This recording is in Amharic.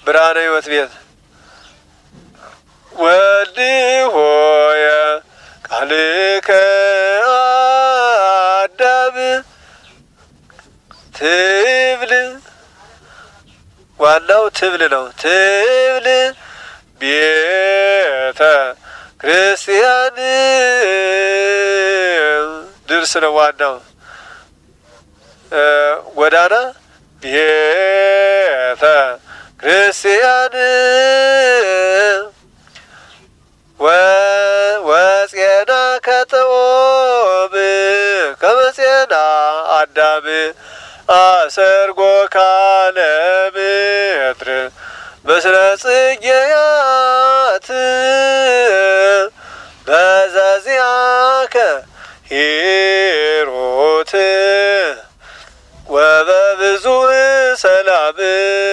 ብርሃነ ሕይወት ቤት ወልድ ሆየ ቃልከ አዳም ትብል ዋናው ትብል ነው። ትብል ቤተ ክርስቲያን ድርስ ነው ዋናው ጎዳና ቤተ ክርስቲያን ወፄና ከጥኦብ ከመፄና አዳም አሰርጎ ካለ ምድር ምስለ ጽጌያት በዘዚአከ ሂሩት ወበብዙ ሰላም